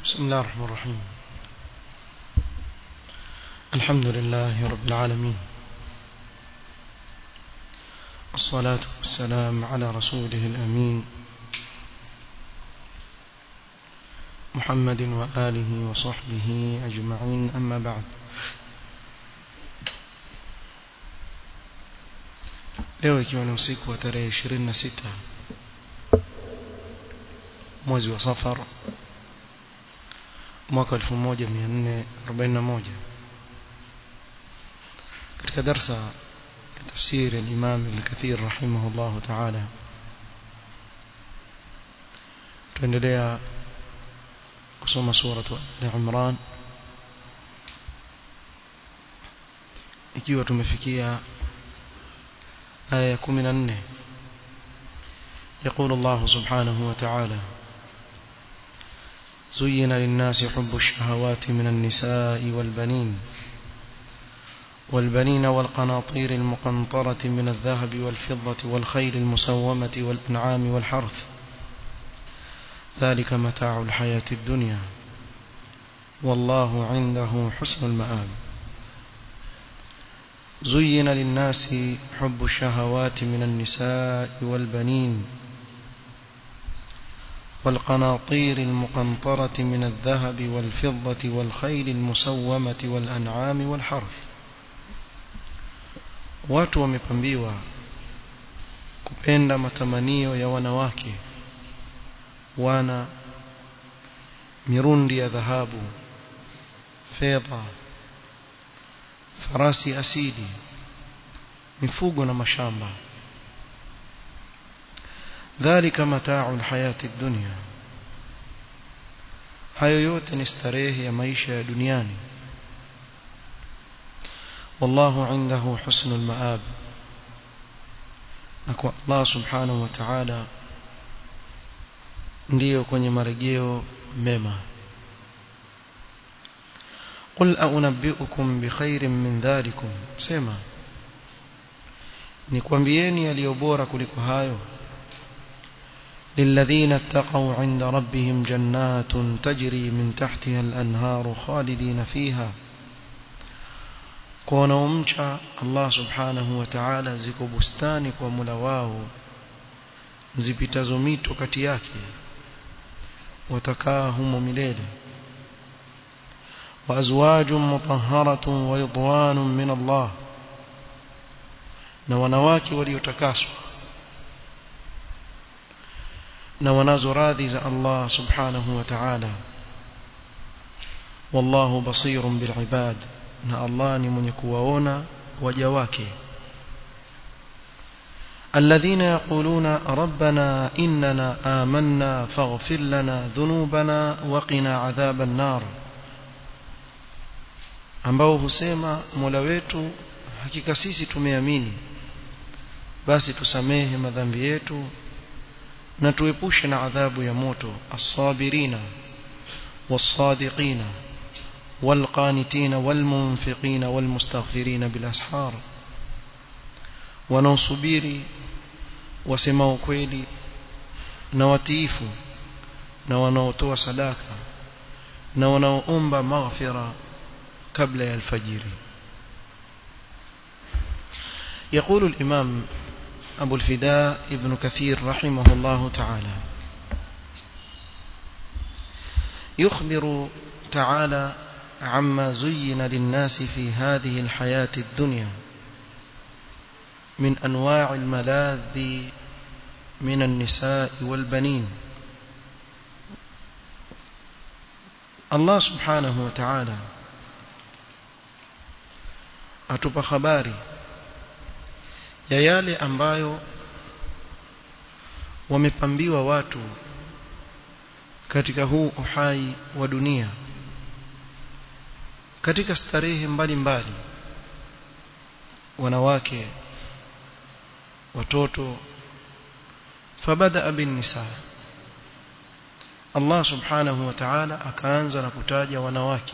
بسم الله الرحمن الرحيم الحمد لله رب العالمين الصلاة والسلام على رسوله الأمين محمد وآله وصحبه أجمعين أما بعد leo ikiwa ni usiku wa tarehe 26 mwezi wa safar mwaka 1441 katika darsa ya tafsiri al-Imam Ibn Kathir rahimahullah ta'ala tuendelea kusoma sura al-Imran ikiwa tumefikia آية 14 يقول الله سبحانه وتعالى زين للناس حب الشهوات من النساء والبنين والبنين والقناطير المقنطرة من الذهب والفضة والخيل المسومة والأنعام والحرث ذلك متاع الحياة الدنيا والله عنده حسن المآب زين للناس حب الشهوات من النساء والبنين والقناطير المقنطرة من الذهب والفضة والخيل المسومة والأنعام والحرث watu wamepambiwa kupenda matamanio ya wanawake wana mirundi ya dhahabu fedha farasi asidi mifugo na mashamba dhalika mataa'u alhayati dunya hayo yote ni starehe ya maisha ya duniani wallahu indahu husnul maab na kwa Allah subhanahu wa ta'ala ndiyo kwenye marejeo mema قل أنبئكم بخير من ذلكم سما nikwambieni yaliyo bora kuliko hayo للذين اتقوا عند ربهم جنات تجري من تحتها الأنهار خالدين فيها kwa wanaomcha Allah subhanahu wa ta'ala ziko bustani kwa mula wao zipitazo mito kati yake watakaa humo milele وأزواج مطهرة ورضوان من الله na wanawake waliotakaswa na wanazo radhi za Allah subhanahu wa ta'ala wallahu basirun bil ibad na Allah ni mwenye kuwaona waja wake الذين يقولون ربنا إننا آمنا فاغفر لنا ذنوبنا وقنا عذاب النار ambao husema Mola wetu hakika sisi tumeamini basi tusamehe madhambi yetu na tuepushe na adhabu ya moto as-sabirina was-sadiqina wal-qanitina wal-munfiqina wal-mustaghfirina bil-ashar wanaosubiri wasemao kweli na watiifu na wanaotoa sadaka na wanaoomba maghfira قبل الفجر يقول الإمام أبو الفداء ابن كثير رحمه الله تعالى يخبر تعالى عما زين للناس في هذه الحياة الدنيا من أنواع الملاذ من النساء والبنين الله سبحانه وتعالى atupa habari ya yale ambayo wamepambiwa watu katika huu uhai wa dunia katika starehe mbalimbali wanawake watoto fabada bin nisa Allah subhanahu wa ta'ala akaanza na kutaja wanawake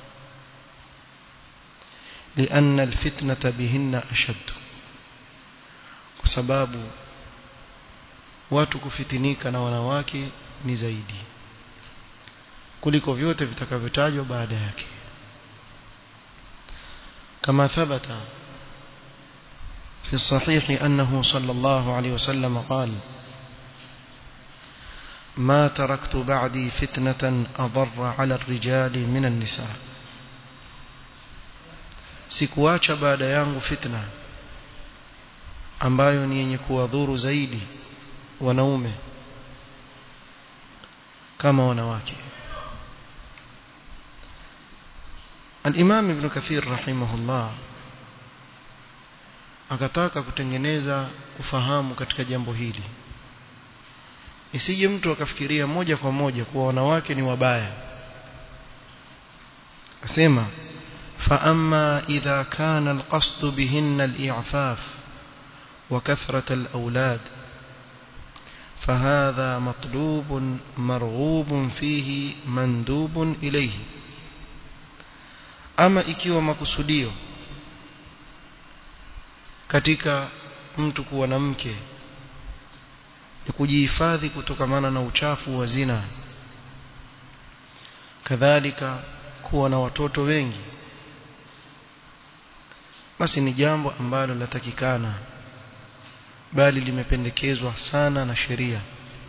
لأن الفتنة بهن أشد وسباب watu kufitinika na wanawake ni zaidi kuliko vyote vitakavyotajwa baada yake كما ثبت في الصحيح أنه صلى الله عليه وسلم قال ما تركت بعدي فتنة أضر على الرجال من النساء sikuacha baada yangu fitna ambayo ni yenye kuwadhuru zaidi wanaume kama wanawake Al-Imam Ibn Kathir rahimahullah akataka kutengeneza ufahamu katika jambo hili isije mtu akafikiria moja kwa moja kuwa wanawake ni wabaya asema فأما إذا كان القصد بهن الإعفاف وكثرة الأولاد فهذا مطلوب مرغوب فيه مندوب إليه ama ikiwa makusudio katika mtu kuwa na mke ni kujihifadhi kutokamana na uchafu wa zina kadhalika kuwa na watoto wengi basi ni jambo ambalo latakikana bali limependekezwa sana na sheria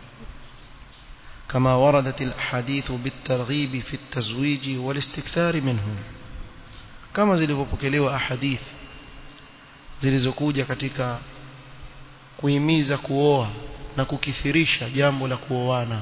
كما وردت الأحاديث بالترغيب في التزويج والاستكثار منه كما zilivyopokelewa ahadith zilizokuja katika kuhimiza kuoa na kukithirisha jambo la kuoana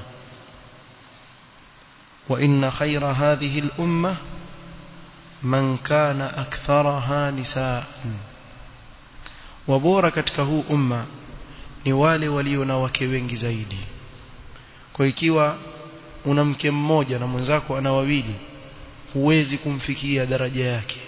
wa inna khayra hadhihi al-umma man kana aktharaha nisaan wabora katika huu umma ni wale walio na wake wengi zaidi kwa ikiwa una mke mmoja na mwenzako ana wawili huwezi kumfikia daraja yake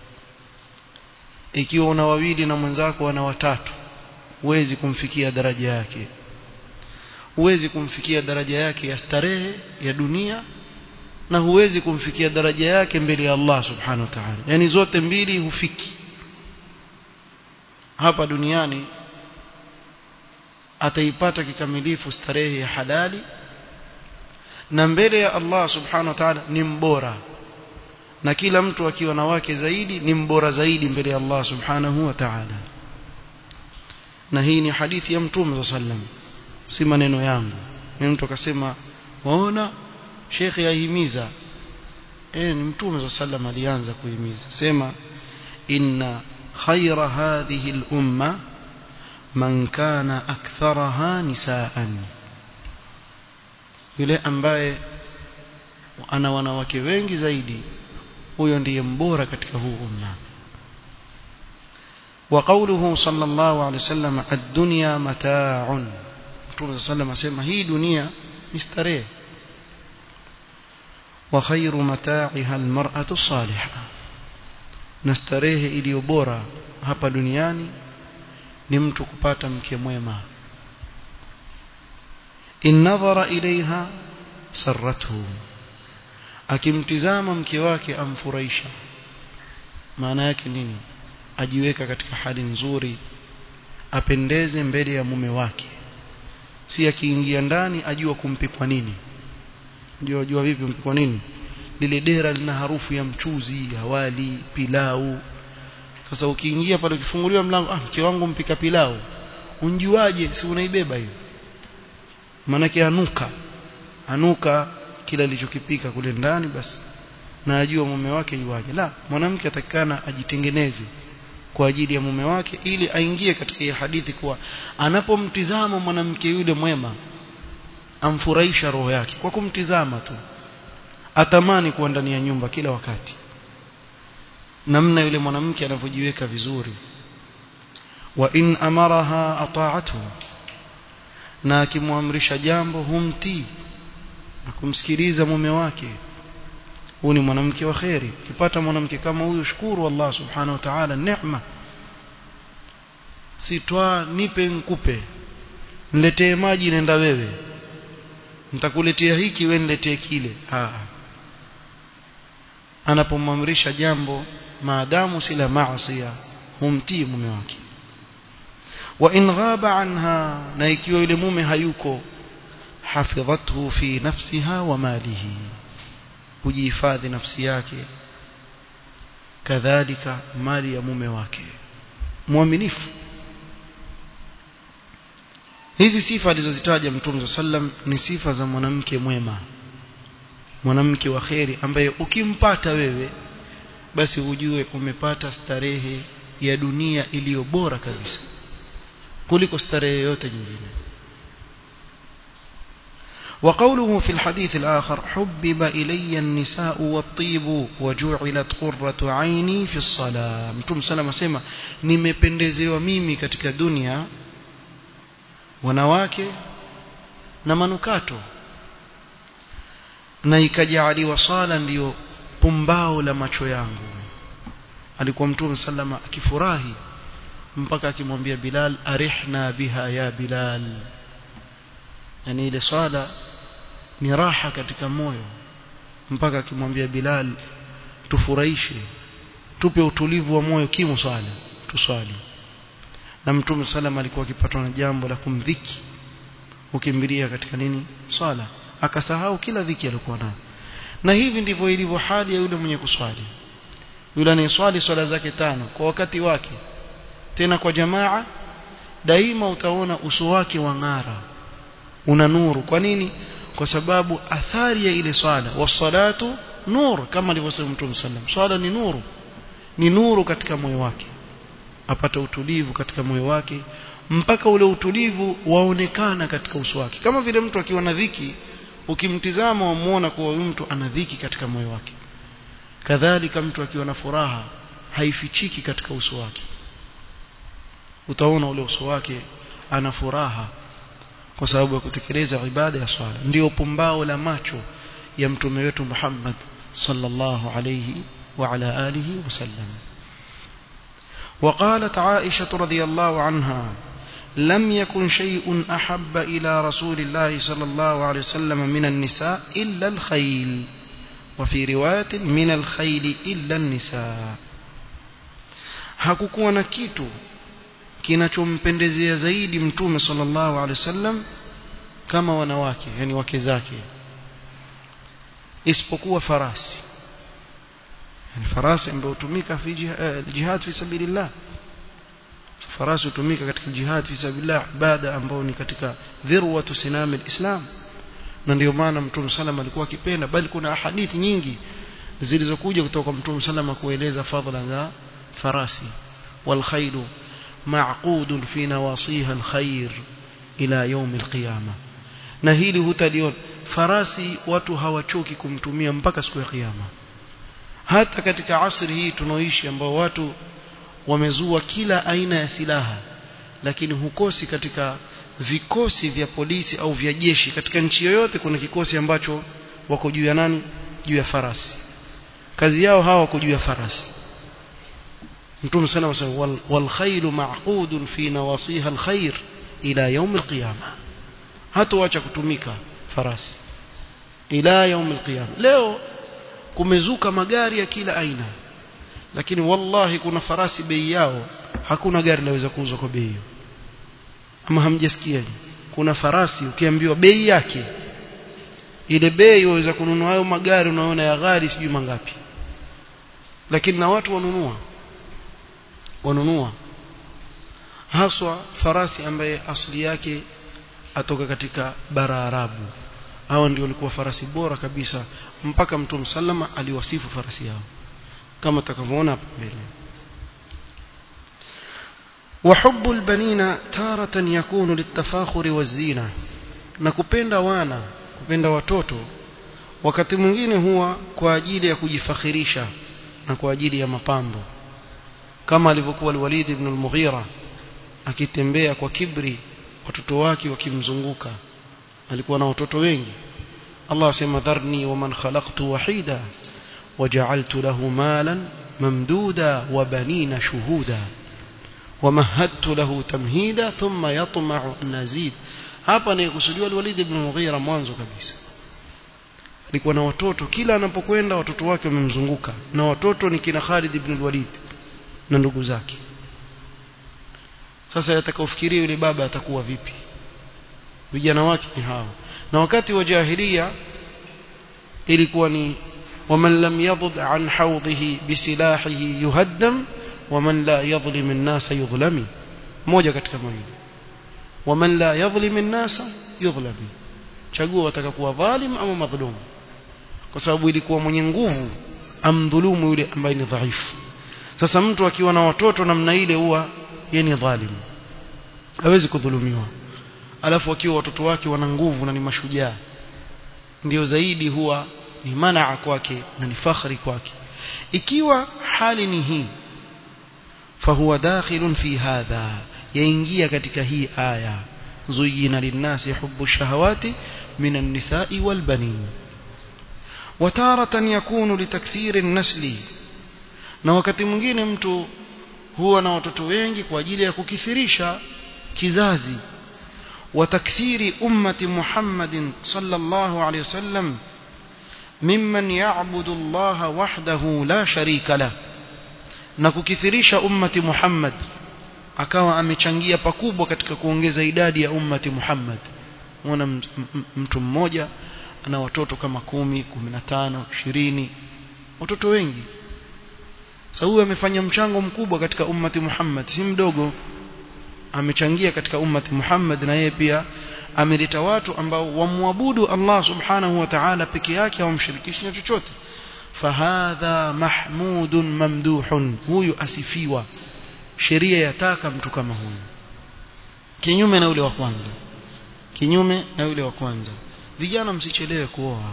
ikiwa una wawili na mwenzako ana watatu huwezi kumfikia daraja yake huwezi kumfikia daraja yake ya starehe ya dunia na huwezi kumfikia daraja yake mbele ya Allah subhanahu wa ta'ala yani zote mbili hufiki hapa duniani ataipata kikamilifu starehe ya halali na mbele ya Allah subhanahu wa ta'ala ni mbora na kila mtu akiwa na wake zaidi ni mbora zaidi mbele ya Allah subhanahu wa ta'ala na hii ni hadithi ya mtume sallam si maneno yangu ni mtu akasema waona shekhe ahimiza eh ni mtume sallam alianza kuhimiza sema inna khayra hadhihi al-umma man kana aktharaha nisaan yule ambaye ana wanawake wengi zaidi huyo ndiye mbora katika huu umma وقوله صلى الله عليه وسلم الدنيا متاع Mtume صلى الله عليه وسلم hii dunia ni starehe وخير متاعها المرأة الصالحة na starehe iliyo bora hapa duniani ni mtu kupata mke mwema in nadhara ilaiha sarrathu akimtizama mke wake amfurahisha maana yake nini ajiweka katika hali nzuri apendeze mbele ya mume wake si akiingia ndani ajua kumpikwa nini ndio ajua vipi mpikwa nini lile dera lina harufu ya mchuzi awali pilau sasa ukiingia pale ukifunguliwa mlango ah mke wangu mpika pilau unjuaje si unaibeba hiyo maanake anuka anuka kila alichokipika kule ndani basi na ajua mume wake yuaje la mwanamke atakikana ajitengeneze kwa ajili ya mume wake ili aingie katika hii hadithi kuwa anapomtizama mwanamke yule mwema amfurahisha roho yake kwa kumtizama tu atamani kuwa ndani ya nyumba kila wakati namna yule mwanamke anavyojiweka vizuri wa in amaraha ata'athu na akimwamrisha jambo humtii na kumsikiliza mume wake huyu ni mwanamke wa kheri ukipata mwanamke kama huyu shukuru Allah subhanahu wa ta'ala neema sitwa nipe nkupe niletee maji nenda wewe nitakuletea hiki wewe niletee kile ah anapomwamrisha jambo maadamu si la maasi humtii mume wake wa in ghaba anha na ikiwa yule mume hayuko hafidhathu fi nafsiha wa malihi kujihifadhi nafsi yake kadhalika mali ya mume wake mwaminifu hizi sifa alizozitaja mtume sallam ni sifa za mwanamke mwema mwanamke wa kheri ambaye ukimpata wewe basi ujue umepata starehe ya dunia iliyo bora kabisa kuliko starehe yote nyingine وقوله في الحديث الآخر حبب إلي النساء والطيب وجعلت قرة عيني في الصلاة متوم سلام سيما nimependezewa mimi katika dunia wanawake na manukato na ikajaliwa sala ndiyo pumbao la macho yangu alikuwa mtume sallama akifurahi mpaka akimwambia Bilal arihna biha ya Bilal yani ile swala ni raha katika moyo mpaka akimwambia Bilal tufurahishe tupe utulivu wa moyo kimu swala tuswali na mtume sallam alikuwa akipatwa na jambo la kumdhiki ukimbilia katika nini swala akasahau kila dhiki alikuwa nayo na hivi ndivyo ilivyo hali ya yule mwenye kuswali yule anayeswali swala zake tano kwa wakati wake tena kwa jamaa daima utaona uso wake wang'ara una nuru kwa nini kwa sababu athari ya ile swala wasalatu nur kama alivyosema mtume sallam swala ni nuru ni nuru katika moyo wake apata utulivu katika moyo wake mpaka ule utulivu waonekana katika uso wake kama vile mtu akiwa na dhiki ukimtizama wamuona kuwa huyu mtu ana dhiki katika moyo wake kadhalika mtu akiwa na furaha haifichiki katika uso wake utaona ule uso wake ana furaha kwa sababu ya kutekeleza ibada ya swala ndio pumbao la macho ya mtume wetu Muhammad sallallahu alayhi wa ala alihi wasallam وقالت عائشة رضي الله عنها لم يكن شيء أحب إلى رسول الله صلى الله عليه وسلم من النساء إلا الخيل وفي رواية من الخيل إلا النساء hakukuwa na kitu kinachompendezea zaidi mtume sallallahu alaihi wasallam kama wanawake yani wake zake isipokuwa farasi yani farasi ambayo hutumika fi jihad fi sabilillah farasi hutumika katika jihad fi sabilillah ibada ambayo ni katika dhirwatu sinam alislam na ndio maana mtume sallam alikuwa akipenda bali kuna hadithi nyingi zilizokuja kutoka kwa mtume sallam kueleza fadhila za farasi wal khailu معقود في نواصيها الخير إلى يوم القيامة na hili hutaliona farasi watu hawachoki kumtumia mpaka siku ya kiyama hata katika asri hii tunaoishi ambao watu wamezua kila aina ya silaha lakini hukosi katika vikosi vya polisi au vya jeshi katika nchi yoyote kuna kikosi ambacho wako juu ya nani juu ya farasi kazi yao hawa wako juu ya farasi mtume sana wasema wal khailu ma'qudun fi nawasiha al khair ila yawm al qiyamah hatoacha kutumika farasi ila yawm al qiyamah leo kumezuka magari ya kila aina lakini wallahi kuna farasi bei yao hakuna gari laweza kuuzwa kwa bei hiyo ama hamjasikia kuna farasi ukiambiwa bei yake ile bei waweza kununua hayo magari unaona ya gari sijui mangapi lakini na watu wanunua wanunua haswa farasi ambaye asili yake atoka katika bara Arabu hao ndio walikuwa farasi bora kabisa mpaka mtume sallama aliwasifu farasi yao kama tutakavyoona hapo mbele وحب البنين تارة يكون للتفاخر والزينة na kupenda wana kupenda watoto wakati mwingine huwa kwa ajili ya kujifakhirisha na kwa ajili ya mapambo kama alivyokuwa al-Walid ibn al-Mughira akitembea kwa kibri watoto wake wakimzunguka alikuwa na watoto wengi Allah asema dharni wa man khalaqtu wahida waja'altu lahu malan mamduda wa banina shuhuda ومهدت له تمهيدا ثم يطمع أن أزيد hapa ni kusudiwa al-Walid ibn Mughira mwanzo kabisa alikuwa na watoto kila anapokwenda watoto wake wamemzunguka na watoto ni kina Khalid ibn al-Walid na ndugu zake sasa atakaofikiria yule baba atakuwa vipi vijana wake ni hao na wakati wa jahilia ilikuwa ni ومن لم يضد عن حوضه بسلاحه يهدم ومن لا يظلم الناس يظلم moja katika mawili ومن لا يظلم الناس يظلم chagua watakakuwa dhalim ama madhulum kwa sababu ilikuwa mwenye nguvu amdhulumu yule ambaye ni dhaifu sasa mtu akiwa na watoto namna ile huwa yeye ni dhalim hawezi kudhulumiwa alafu akiwa watoto wake wana nguvu na ni mashujaa ndio zaidi huwa ni manaa kwake na ni fakhri kwake ikiwa hali ni hii fahuwa dakhilun fi hadha yaingia katika hii aya zuyina linnasi hubbu shahawati min an-nisa'i wal banin وتارة يكون لتكثير النسل na wakati mwingine mtu huwa na watoto wengi kwa ajili ya kukithirisha kizazi وتكثير أمة محمد صلى الله عليه وسلم ممن يعبد الله وحده لا شريك له na kukithirisha ummati Muhammad akawa amechangia pakubwa katika kuongeza idadi ya ummati Muhammad muona mtu mmoja ana watoto kama kumi, kumi na tano, ishirini watoto wengi sasa huyu amefanya mchango mkubwa katika ummati Muhammad si mdogo amechangia katika ummati Muhammad na yeye pia ameleta watu ambao wamwabudu Allah subhanahu wa ta'ala peke yake hawamshirikishi na chochote fahadha mahmudun mamduhun huyu asifiwa sheria yataka mtu kama huyu kinyume na yule wa kwanza kinyume na yule wa kwanza vijana msichelewe kuoa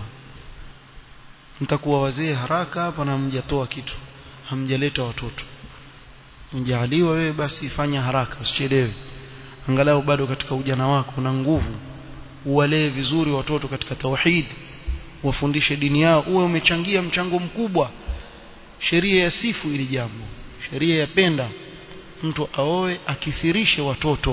mtakuwa wazee haraka hapa na hamjatoa kitu hamjaleta watoto mjaaliwa wewe basi fanya haraka usichelewe angalau bado katika ujana wako una nguvu uwalee vizuri watoto katika tauhid wafundishe dini yao uwe umechangia mchango mkubwa sheria ya sifu ili jambo sheria yapenda mtu aoe akithirishe watoto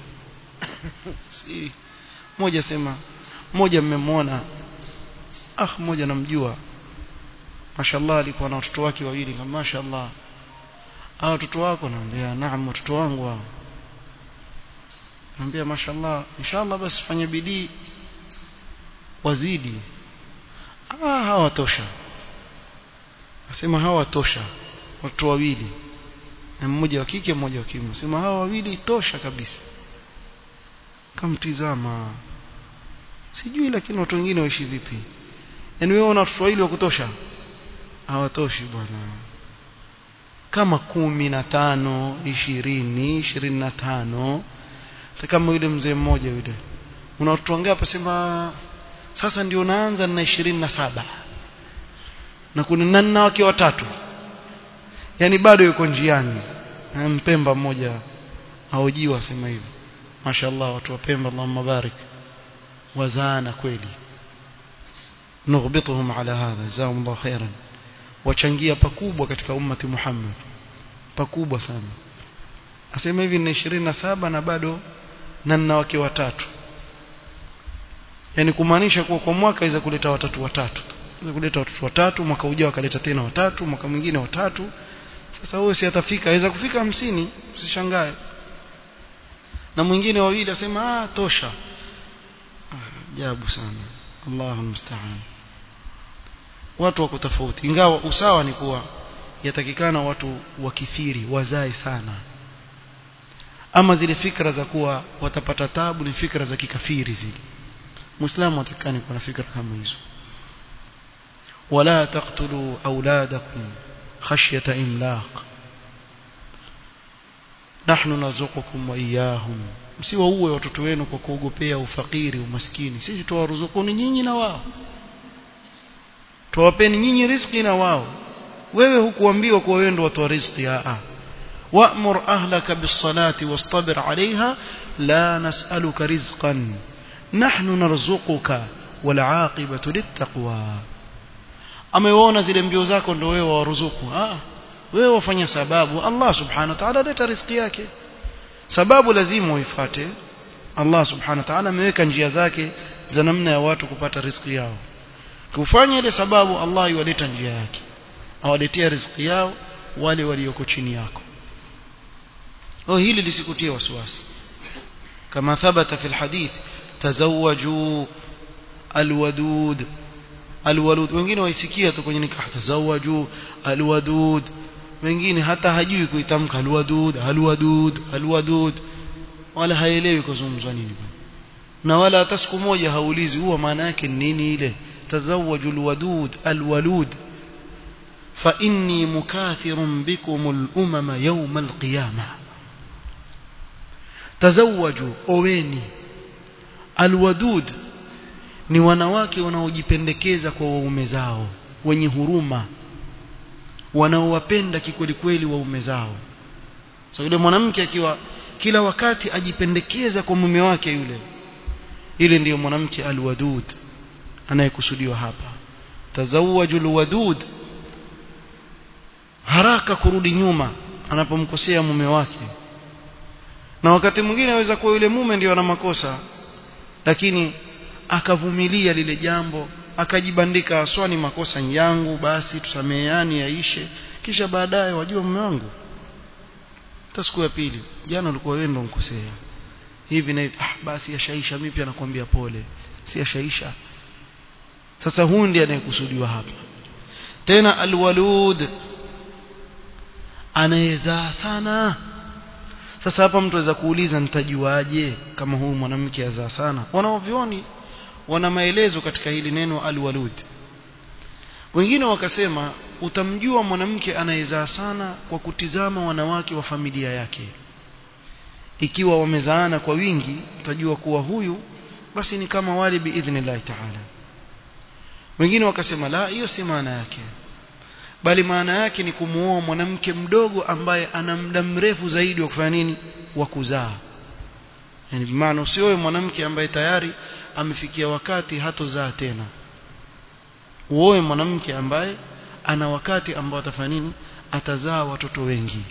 si mmoja sema mmoja mmemwona ah mmoja namjua mashallah alikuwa na watoto wake wawili kama mashallah hao watoto wako naambia naam watoto wangu hao naambia mashallah inshallah basi fanye bidii wazidi ah hawatosha nasema hawatosha watoto wawili na mmoja wa kike mmoja wa kiume sema hawa wawili tosha kabisa kamtizama sijui lakini watu wengine waishi vipi yaani wewe una watoto wawili wa kutosha hawatoshi bwana kama kumi na tano ishirini ishirini na tano kama yule mzee mmoja yule una watoto wangapi sema sasa ndio naanza na ishirini na saba na kuna nana wake watatu yani bado yuko njiani mpemba mmoja haojiwa sema hivi mashallah watu wa Pemba Allahumma barik wazaana kweli nughbituhum ala hadha jazakumullahu khairan wachangia pakubwa katika ummati Muhammad pakubwa sana asema hivi na 27 na bado na nina wake watatu yani kumaanisha kuwa kwa mwaka aweza kuleta watatu watatu aweza kuleta watoto watatu mwaka ujao akaleta tena watatu mwaka mwingine watatu sasa wewe si atafika aweza kufika hamsini usishangae na mwingine wawili asema ah tosha ajabu sana Allahu musta'an watu wako tofauti ingawa usawa ni kuwa yatakikana watu wakithiri wazae sana ama zile fikra za kuwa watapata tabu ni fikra za kikafiri zile muislamu atakani kuwa na fikra kama hizo wala taqtulu auladakum khashyata imlaq nahnu narzuqukum wa iyyahum msiwauwe watoto wenu kwa kuogopea ufakiri umaskini sisi tuwaruzukuni nyinyi na wao tuwapeni nyinyi riziki na wao wewe hukuambiwa kuwa wewe ndio watu wa riziki a wa'mur ahlaka bis-salati wastabir 'alayha la nas'aluka rizqan nahnu narzuquka wal 'aqibatu lit-taqwa ameona zile mbio zako ndio wewe waruzuku ah wewe wafanya sababu Allah subhanahu wa ta'ala leta riziki yake sababu lazima uifuate Allah subhanahu wa ta'ala ameweka njia zake za namna ya watu kupata riziki yao kufanya ile sababu Allah iwaleta njia yake awaletea riziki yao wale walioko chini yako oh hili lisikutie wasiwasi kama thabata fi alhadith tazawwaju alwadud alwalud wengine waisikia tu kwenye nikah tazawaju alwadud wengine hata hajui kuitamka alwadud alwadud alwadud wala haelewi kuzungumzwa nini na wala hata siku moja haulizi huwa maana yake nini ile tazawaju alwadud alwalud fa inni mukathirun bikum al-umama yawm al-qiyamah tazawaju oweni alwadud ni wanawake wanaojipendekeza kwa waume zao wenye huruma wanaowapenda kikweli kweli waume zao so yule mwanamke akiwa kila wakati ajipendekeza kwa mume wake yule ile ndiyo mwanamke alwadud anayekusudiwa hapa tazawaju alwadud haraka kurudi nyuma anapomkosea mume wake na wakati mwingine aweza kuwa yule mume ndio ana makosa lakini akavumilia lile jambo akajibandika aswani makosa yangu basi tusameheani yaishe kisha baadaye wajua mume wangu hata siku ya pili jana ulikuwa wewe ndo mkosea hivi na hivi ah basi yashaisha mimi pia nakwambia pole si yashaisha sasa huyu ndiye anayekusudiwa hapa tena alwalud anayezaa sana sasa hapa mtu aweza kuuliza nitajuaje kama huyu mwanamke azaa sana wanaovioni wana maelezo katika hili neno alwalud wengine wakasema utamjua mwanamke anayezaa sana kwa kutizama wanawake wa familia yake ikiwa wamezaana kwa wingi utajua kuwa huyu basi ni kama wali biidhnillah taala wengine wakasema la hiyo si maana yake bali maana yake ni kumuoa mwanamke mdogo ambaye ana muda mrefu zaidi wa kufanya nini wa kuzaa yani maana usioe mwanamke ambaye tayari amefikia wakati hatozaa tena uoe mwanamke ambaye ana wakati ambao atafanya nini atazaa watoto wengi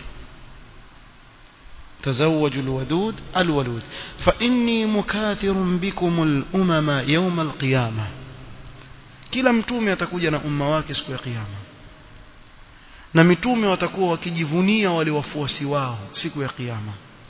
تزوجوا الودود الولود فإني مكاثر بكم الأمم يوم القيامة kila mtume atakuja na umma wake siku ya kiyama na mitume watakuwa wakijivunia wale wafuasi wao siku ya kiyama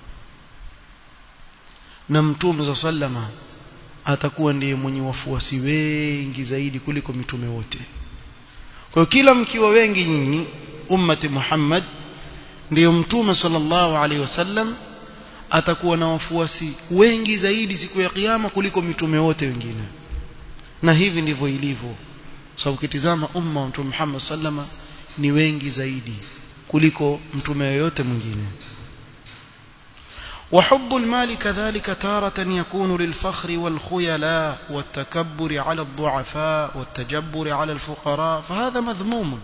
na mtume za sallama atakuwa ndiye mwenye wafuasi wengi zaidi kuliko mitume wote kwa hiyo kila mkiwa wengi nyinyi ummati Muhammad ndiyo mtume sallallahu alaihi wasallam atakuwa na wafuasi wengi zaidi siku ya kiyama kuliko mitume wote wengine na hivi ndivyo ilivyo sababu ukitizama umma wa mtume Muhammad sallama ni wengi zaidi kuliko mtume yoyote mwingine وحب المال كذلك تارة يكون للفخر والخيلاء والتكبر على الضعفاء والتجبر على الفقراء فهذا مذموم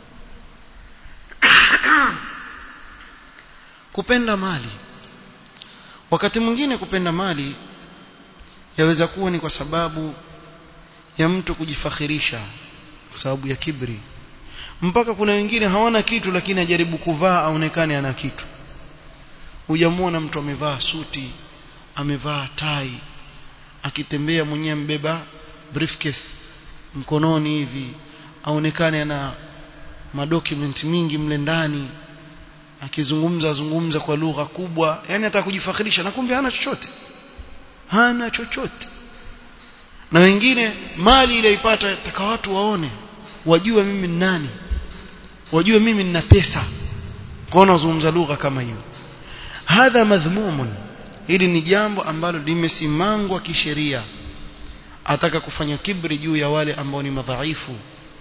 kupenda mali wakati mwingine kupenda mali yaweza kuwa ni kwa sababu ya mtu kujifakhirisha kwa sababu ya kibri mpaka kuna wengine hawana kitu lakini ajaribu kuvaa aonekane ana kitu hujamwona mtu amevaa suti amevaa tai akitembea mwenyewe mbeba briefcase mkononi hivi aonekane ana madocument mingi mle ndani akizungumza zungumza kwa lugha kubwa yani hata kujifakhirisha na kumbe hana chochote hana chochote na wengine mali ile ipata taka watu waone wajue mimi ni nani wajue mimi nina pesa kwaona wazungumza lugha kama hiyo hadha madhmumun hili ni jambo ambalo limesimangwa kisheria ataka kufanya kibri juu ya wale ambao ni madhaifu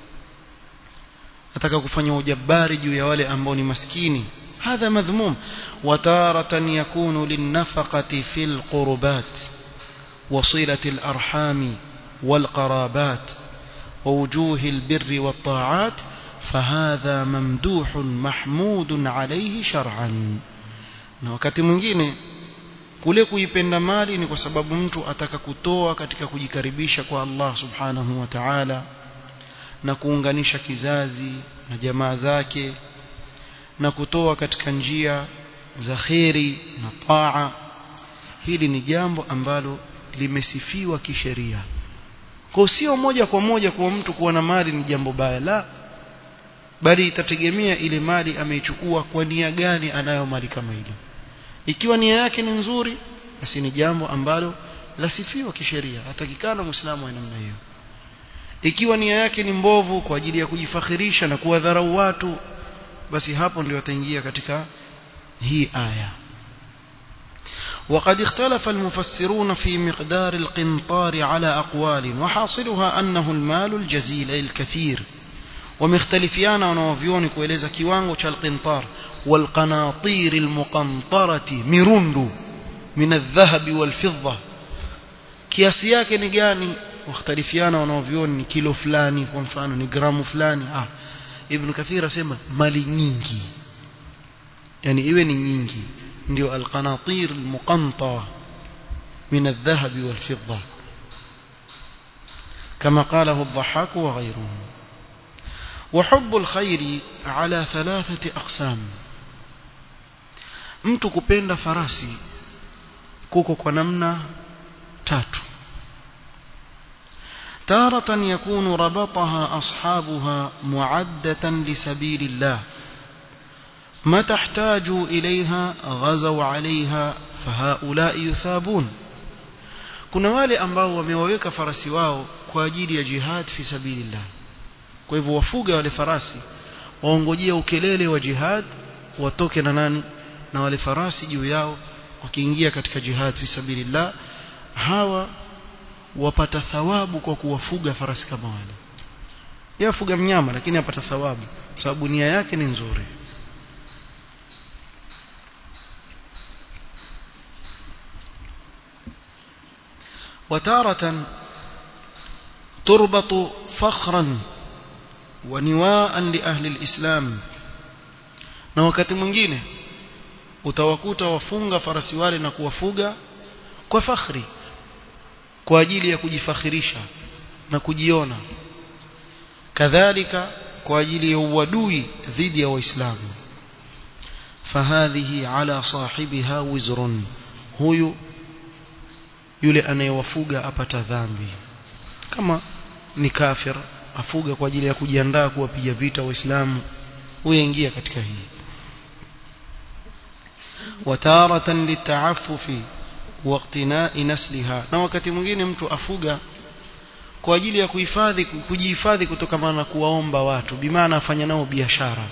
ataka kufanya ujabari juu ya wale ambao ni maskini هذا مذموم وتارة يكون للنفقة في القربات وصلة الأرحام والقرابات ووجوه البر والطاعات فهذا ممدوح محمود عليه شرعا na wakati mwingine kule kuipenda mali ni kwa sababu mtu ataka kutoa katika kujikaribisha kwa Allah subhanahu wa ta'ala na kuunganisha kizazi na jamaa zake na kutoa katika njia za kheri na taa hili ni jambo ambalo limesifiwa kisheria kwa sio moja kwa moja kwa mtu kuwa na mali ni jambo baya la bali itategemea ile mali ameichukua kwa nia gani anayo mali kama ile ikiwa nia yake ni nzuri basi ni jambo ambalo lasifiwa kisheria hatakikana muislamu wa namna hiyo ikiwa nia yake ni mbovu kwa ajili ya kujifakhirisha na kuwadharau watu basi hapo ndio ataingia katika hii aya وقد اختلف المفسرون في مقدار القنطار على أقوال وحاصلها أنه المال الجزيل أي الكثير ومختلفيان ونوفيون كويلeza kiwango cha القنطار والقناطير المقنطرة مرند من الذهب والفضة kiasi yake ni gani wakhtalifiana wanaovioni ni kilo fulani kwa mfano ni gramu fulani ah ibn kathir asema mali nyingi yani iwe ni nyingi ndio alqanatir almuqantara min aldhahab walfidda كما قاله الضحاك وغيره وحب الخير على ثلاثة أقسام mtu kupenda farasi kuko kwa namna tatu تارة يكون ربطها أصحابها معدة لسبيل الله ما تحتاجوا إليها غزوا عليها فهؤلاء يثابون kuna wale ambao wamewaweka farasi wao kwa ajili ya jihad fi sabilillah kwa hivyo wafuga wale farasi waongojea ukelele wa jihad watoke na nani na wale farasi juu yao wakiingia katika jihad fi sabilillah hawa wapata thawabu kwa kuwafuga farasi kama wale yafuga mnyama lakini apata thawabu sababu nia yake ni nzuri وتارة تربط فخرا ونواء لأهل الإسلام na wakati mwingine utawakuta wafunga farasi wale na kuwafuga kwa fakhri kwa ajili ya kujifakhirisha na kujiona kadhalika kwa ajili ya uadui dhidi ya waislamu fahadhihi ala sahibiha wizrun huyu yule anayewafuga apata dhambi kama ni kafir afuga kwa ajili ya kujiandaa kuwapiga vita waislamu huingia katika hii wataratan litaafufi waqtinai nasliha na wakati mwingine mtu afuga kwa ajili ya kuhifadhi kujihifadhi kutokana na kuwaomba watu bimaana afanya nao biashara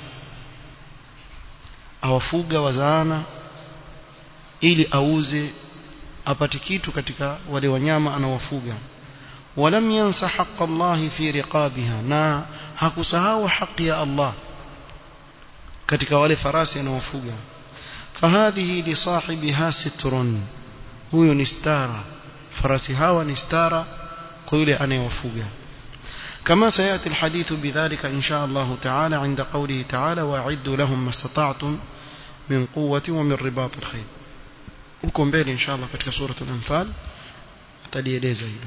awafuga wazaana ili auze apate kitu katika wale wanyama anawafuga ولم ينس حق الله في رقابها na hakusahau haki ya Allah katika wale farasi anawafuga fahadhihi li sahibiha sitrun huyo ni stara farasi hawa ni stara kwa yule anayewafuga كما سيأتي الحديث بذلك إن شاء الله تعالى عند قوله تعالى وأعدوا لهم ما استطعتم من قوة ومن رباط الخيل huko mbele inshallah katika sura al-anfal atalieleza hilo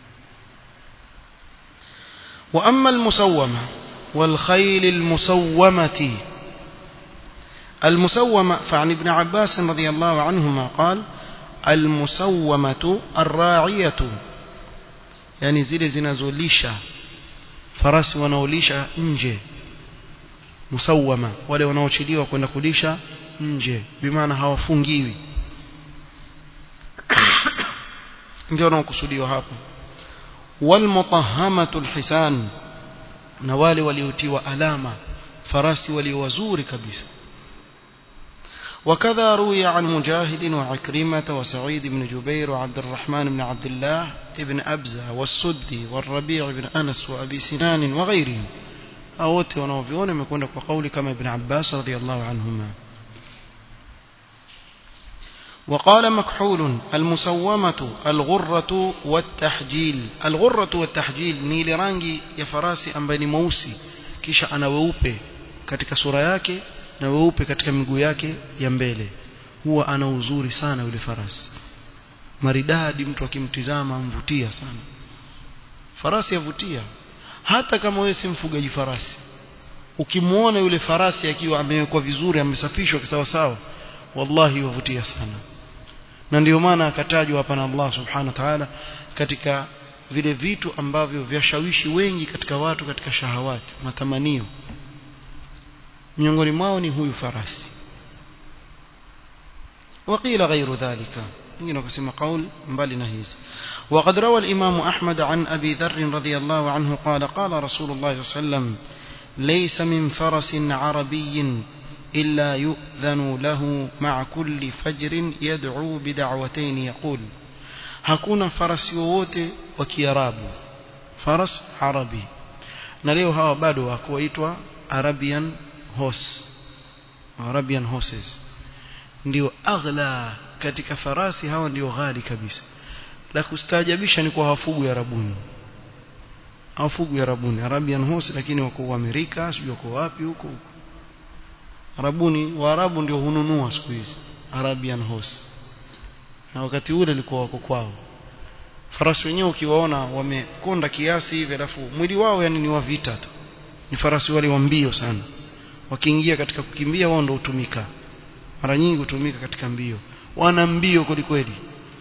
wa amma al-musawwama wal khayl al-musawwamati المسومة فعن ابن عباس رضي الله عنهما قال المسومة الراعية يعني zile zinazolisha farasi wanaolisha nje musawama wale wanaochiliwa kwenda kulisha nje bimaana hawafungiwi ndio wanaokusudiwa hapo walmutahamatul hisan na wale waliotiwa alama farasi walio wazuri kabisa وكذا روي عن مجاهد وعكرمة وسعيد بن جبير وعبد الرحمن بن عبد الله بن أبزة والسدي والربيع بن أنس وأبي سنان وغيرهم أوت ونوفيون يكون وقول كما ابن عباس رضي الله عنهما وقال مكحول المسومة الغرة والتحجيل الغرة والتحجيل نيل رانجي يا فراسي أمبني موسي kisha ana weupe katika sura yake na weupe katika miguu yake ya mbele huwa ana uzuri sana yule farasi maridadi mtu akimtizama amvutia sana farasi yavutia hata kama wewe si mfugaji farasi ukimwona yule farasi akiwa amewekwa vizuri amesafishwa sawa sawa wallahi yavutia sana na ndio maana akatajwa hapa na Allah subhanahu wa ta'ala katika vile vitu ambavyo vyashawishi wengi katika watu katika shahawati matamanio miongoni mwao ni huyu farasi وقيل غير ذلك wengine wakasema kauli mbali na hizi وقد روى الإمام أحمد عن أبي ذر رضي الله عنه قال قال رسول الله صلى الله عليه وسلم ليس من فرس عربي إلا يؤذن له مع كل فجر يدعو بدعوتين يقول hakuna farasi wowote wa kiarabu faras arabi na leo hawa bado wako waitwa arabian horse arabian horses ndio aghla katika farasi hawa ndio ghali kabisa la kustaajabisha ni kwa hawafugu arabuni hawafugu arabuni arabian horse lakini wako Amerika sijui wako wapi huko huko arabuni waarabu ndio hununua siku hizi arabian horse na wakati ule ilikuwa wako kwao farasi wenyewe ukiwaona wamekonda kiasi hivi alafu mwili wao yani ni wa vita tu ni farasi wale wa mbio sana wakiingia katika kukimbia wao ndio hutumika mara nyingi hutumika katika mbio wana mbio kweli kweli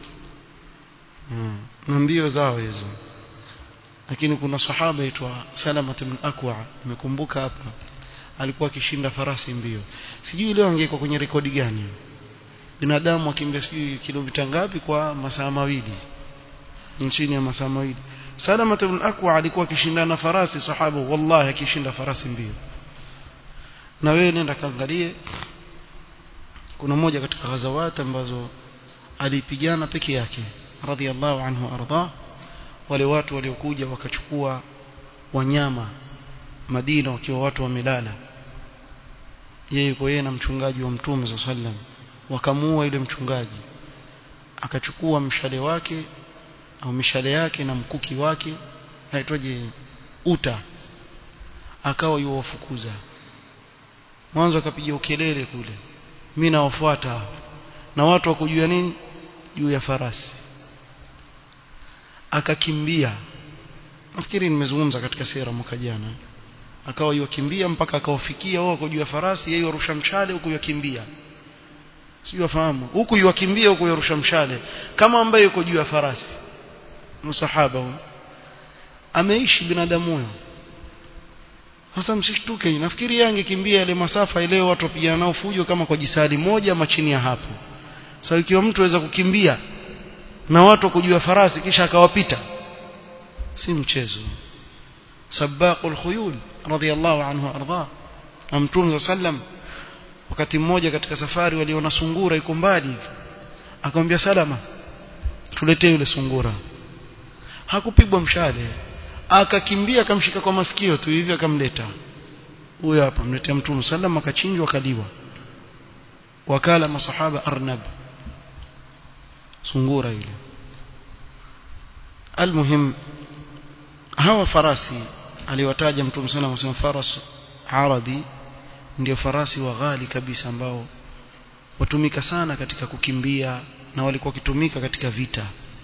hmm. na mbio zao hizo lakini kuna sahaba aitwa Salama ibn Akwa nimekumbuka hapa alikuwa akishinda farasi mbio sijui leo angekuwa kwenye rekodi gani binadamu akimbia sijui kilomita ngapi kwa masaa mawili chini ya masaa mawili Salama ibn Akwa alikuwa akishindana farasi sahaba wallahi akishinda farasi mbio na wewe nenda kaangalie kuna moja katika ghazawati ambazo alipigana peke yake radhiallahu anhu arda wale watu waliokuja wakachukua wanyama Madina wakiwa watu wamelala yeye yuko yeye na mchungaji wa mtume za sallam wakamuua yule mchungaji akachukua mshale wake au mishale yake na mkuki wake haitwaje uta akawa yuwafukuza mwanzo akapiga ukelele kule mimi nawafuata na watu wakujua nini juu ya farasi akakimbia nafikiri nimezungumza katika sera mwaka jana akawa yukimbia mpaka akawafikia wao kujua farasi yeye yarusha mshale huku yakimbia sio wafahamu huku yukimbia huku yarusha mshale kama ambaye yuko juu ya farasi msahaba huyo ameishi binadamu huyo sasa msishtuke nafikiri yeye angekimbia ile masafa ile watu wapigana nao fujo kama kwa jisadi moja ama chini ya hapo sasa so, ikiwa mtu aweza kukimbia na watu kujua farasi kisha akawapita si mchezo sabaqul khuyul radiyallahu anhu arda na mtume sallam wakati mmoja katika safari waliona sungura iko mbali akamwambia salama tuletee yule sungura hakupigwa mshale akakimbia akamshika kwa masikio tu hivi akamleta huyo hapa mletea mtume sallam akachinjwa akaliwa wakala masahaba arnab sungura ile almuhim hawa farasi aliwataja mtume sana anasema faras arabi ndio farasi wa ghali kabisa ambao watumika sana katika kukimbia na walikuwa wakitumika katika vita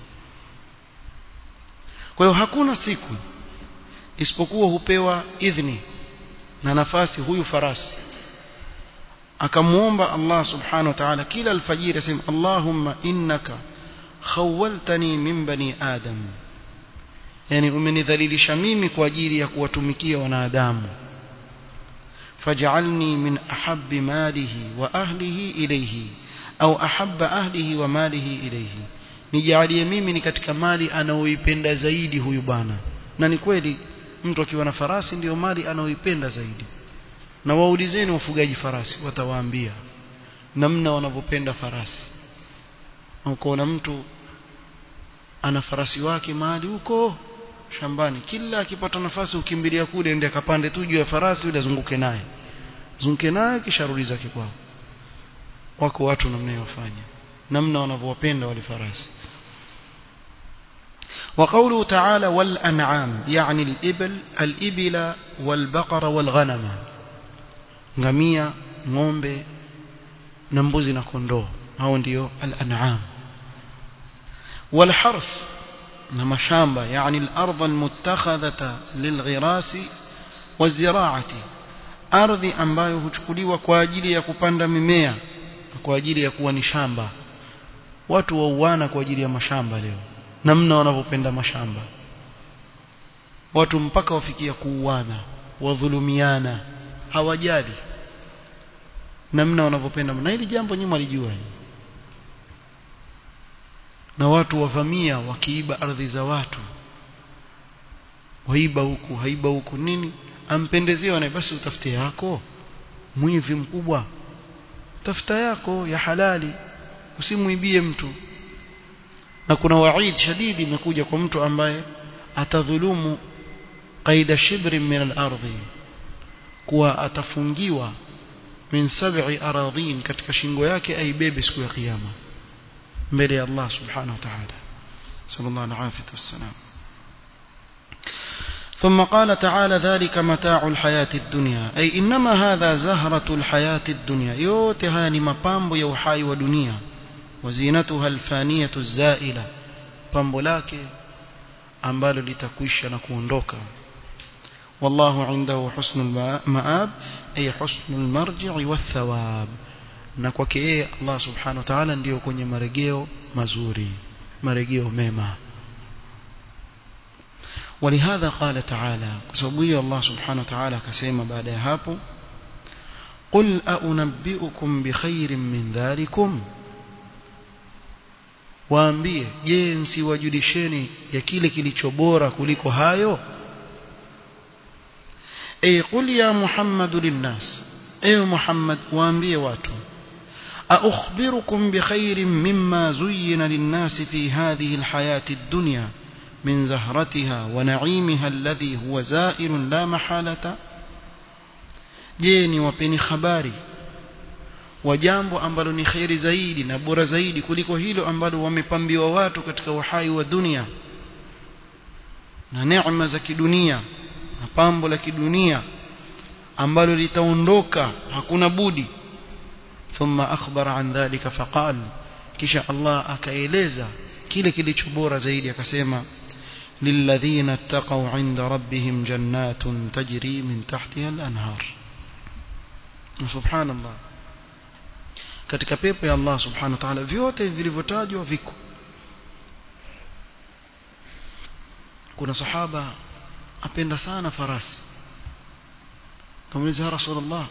kwa hiyo hakuna siku isipokuwa hupewa idhni na nafasi huyu farasi akamuomba Allah subhanahu wa ta'ala kila alfajiri asema Allahumma innaka khawwaltani min bani adam yani umenidhalilisha mimi kwa ajili ya kuwatumikia wanadamu faj'alni min ahabbi malihi wa ahlihi ilayhi au ahabba ahlihi wa malihi ilayhi nijalie mimi ni katika mali anaoipenda zaidi huyu bwana na ni kweli mtu akiwa na farasi ndiyo mali anaoipenda zaidi na waulizeni wafugaji farasi watawaambia namna wanavyopenda farasi ukoona mtu ana farasi wake mahali huko shambani kila akipata nafasi ukimbilia kule ende akapande tu juu ya farasi yule azunguke naye zunguke naye kisha rudi zake kwao wako watu namna yofanya namna wanavyowapenda wale farasi وقوله تعالى والأنعام يعني الإبل الإبل والبقر والغنم ngamia ng'ombe na mbuzi na kondoo hao ndio al-an'am والحرث na mashamba yani al-ardh al-muttakhadhata lilghirasi waziraati ardhi ambayo huchukuliwa kwa ajili ya kupanda mimea kwa ajili ya kuwa ni shamba watu wauana kwa ajili ya mashamba leo namna wanavyopenda mashamba watu mpaka wafikia kuuana wadhulumiana hawajali namna wanavyopenda na hili jambo nyuma alijua na watu wavamia wakiiba ardhi za watu waiba huku haiba huku nini ampendezewa na basi utafute yako mwivi mkubwa tafuta yako ya halali usimuibie mtu na kuna waid shadidi imekuja kwa mtu ambaye atadhulumu qaida shibri min al-ardhi kuwa atafungiwa min sab'i aradhin katika shingo yake aibebe siku ya kiyama mbele ya Allah subhanahu wa ta'ala sallallahu alaihi wasallam ثم قال تعالى ذلك متاع الحياة الدنيا أي إنما هذا زهرة الحياة الدنيا يوتها مبامب يوحاي ودنيا وزينتها الفانية الزائلة pambo lake ambalo litakwisha na kuondoka والله عنده حسن المآب أي حسن المرجع والثواب na kwake yeye Allah subhanahu wa ta'ala ndio kwenye marejeo mazuri marejeo mema ولهذا قال تعالى كسبوي الله سبحانه وتعالى كسيما بعد هapo قل أنبئكم بخير من ذلكم waambie je nsiwajulisheni ya kile kilicho bora kuliko hayo ay qul ya muhammadu linnas ewe muhammad waambie watu أخبركم بخير مما زين للناس في هذه الحياة الدنيا من زهرتها ونعيمها الذي هو زائر لا محالة جيني وبني خباري wa jambo ambalo ni khairi zaidi na bora zaidi kuliko hilo ambalo wamepambiwa watu katika uhai wa dunia na neema za kidunia na pambo la kidunia ambalo litaondoka hakuna budi thumma akhbara an dhalika faqal kisha Allah akaeleza kile kilicho bora zaidi akasema للذين اتقوا عند ربهم جنات تجري من تحتها الأنهار سبحان الله katika pepo ya Allah subhanahu wa ta'ala vyote vilivyotajwa viko kuna sahaba apenda sana farasi kamuliza rasulullah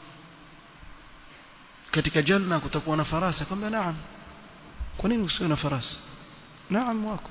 katika janna kutakuwa na farasi akamwambia naam kwa nini usiwe na farasi naam wako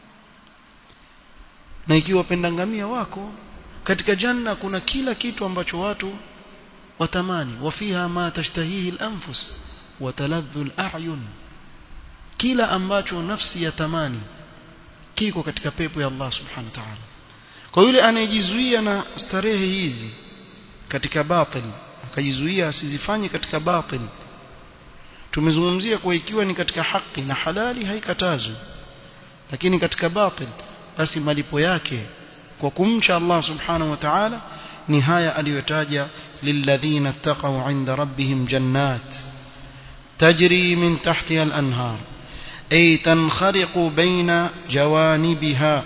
na ikiwa wapenda ngamia wako katika janna kuna kila kitu ambacho watu watamani wafiha ma tashtahihi al-anfus wa taladhdhu al-a'yun kila ambacho nafsi yatamani kiko katika pepo ya Allah subhanahu wa ta'ala kwa yule anayejizuia na starehe hizi katika batil akajizuia asizifanye katika batil tumezungumzia kwa ikiwa ni katika haki na halali haikatazwi lakini katika batil basi malipo yake kwa kumcha Allah subhanahu wa ta'ala ni haya aliyotaja lilladhina ittaqaw 'inda rabbihim jannat tajri min tahtiha al-anhar ay tankhariqu bayna jawanibiha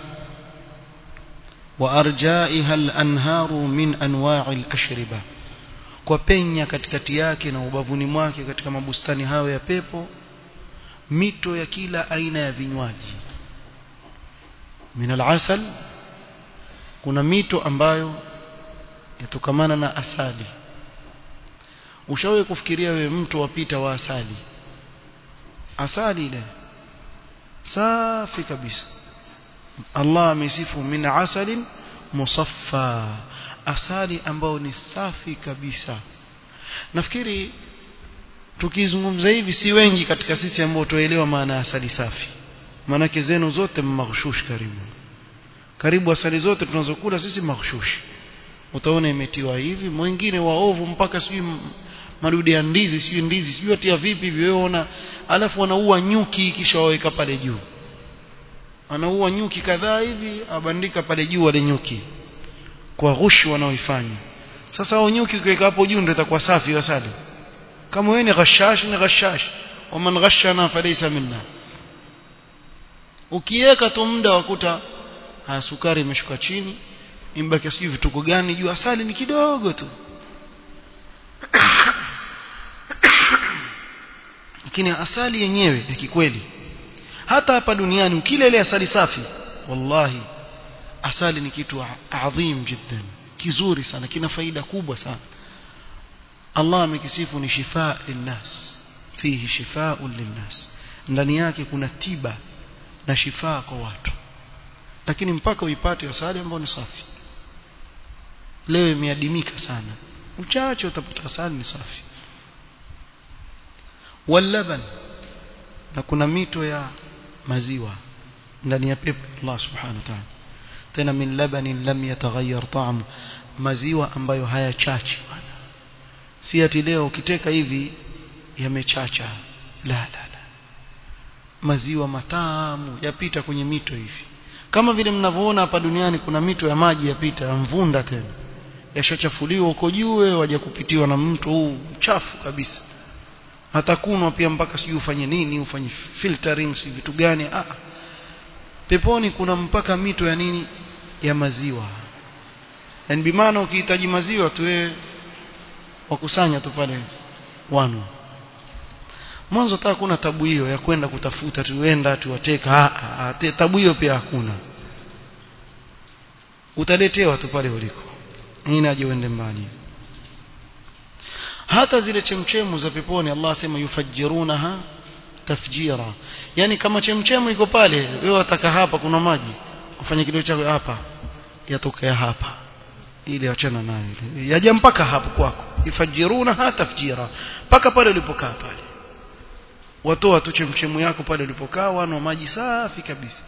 wa arja'iha al-anharu min anwa'i al-ashriba kwa penya katikati yake na ubavuni mwake katika mabustani hayo ya pepo mito ya kila aina ya vinywaji min al-asal kuna mito ambayo yatokamana na asali ushawahi kufikiria wewe mtu wapita wa asali asali ile safi kabisa Allah amesifu min asalin musaffa asali ambayo ni safi kabisa nafikiri tukizungumza hivi si wengi katika sisi ambao tuelewa maana ya asali safi maanake zenu zote maghshush karibu karibu asali zote tunazokula sisi maghshush utaona imetiwa hivi mwingine waovu mpaka sijui madude ya ndizi sijui ndizi sijui atia vipi viweona alafu wanaua nyuki kisha waweka pale juu anaua nyuki kadhaa hivi abandika pale juu wale nyuki kwa ghushu wanaoifanya sasa hao nyuki ukiweka hapo juu ndio itakuwa safi asali kama wewe ni ghashash ni ghashash waman ghashana falaysa minna ukiweka tu muda wakuta haya sukari imeshuka chini imbaki sijui vituko gani juu asali ni kidogo tu lakini asali yenyewe ya kikweli hata hapa duniani ukila ile asali safi wallahi asali ni kitu adhim jiddan kizuri sana kina faida kubwa sana Allah amekisifu ni shifaa linnas fihi shifaa'un linnas ndani yake kuna tiba na shifaa kwa watu lakini mpaka uipate asali ambayo ni safi leo imeadimika sana uchache utapata asali ni safi walaban na kuna mito ya maziwa ndani ya pepo Allah subhanahu wa ta'ala tena min labanin lam yataghayyar ta'mu maziwa ambayo hayachachi si ati leo ukiteka hivi yamechacha la la la maziwa matamu yapita kwenye mito hivi kama vile mnavyoona hapa duniani kuna mito ya maji yapita ya mvunda tena yashachafuliwa huko juu waje kupitiwa na mto huu chafu kabisa hata kunwa pia mpaka sijui ufanye nini ufanye filtering si vitu gani ah peponi kuna mpaka mito ya nini ya maziwa yani bimaana ukihitaji maziwa tu wewe wakusanya tu pale wano mwanzo hata kuna tabu hiyo ya kwenda kutafuta tuenda tuwateka ah, ah, tabu hiyo pia hakuna utaletewa tu pale uliko nini aje uende mbali hata zile chemchemu za peponi Allah asema yufajjirunaha tafjira yani kama chemchemu iko pale wewe wataka hapa kuna maji ufanye kile chako hapa yatokea hapa ili achana nayo ile yaja mpaka hapo kwako yufajjirunaha tafjira mpaka pale ulipokaa pale watoa tu chemchemu yako pale ulipokaa wana maji safi kabisa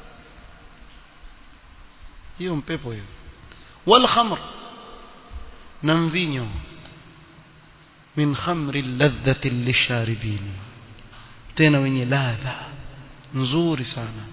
hiyo mpepo hiyo wal khamr na mvinyo min khamri ladhati lisharibin tena wenye ladha nzuri sana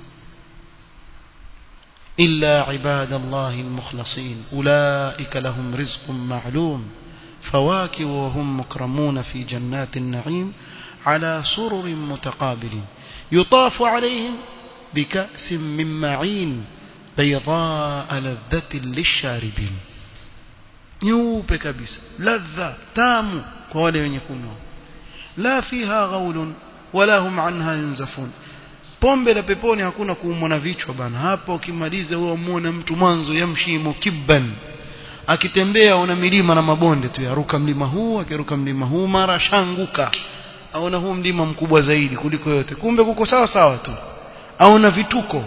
إلا عباد الله المخلصين أولئك لهم رزق معلوم فواكه وهم مكرمون في جنات النعيم على سرر متقابلين يطاف عليهم بكأس من معين بيضاء لذة للشاربين nyeupe kabisa ladha tamu kwa wale wenye kunywa la fiha ghaulun wala hum anha yunzafun pombe la peponi hakuna kuumwa na vichwa bana hapa ukimaliza wewe muone mtu mwanzo yamshi mukibban akitembea una milima na mabonde tu yaruka mlima huu akiruka mlima huu mara shanguka aona huu mlima mkubwa zaidi kuliko yote kumbe kuko sawa sawa tu aona vituko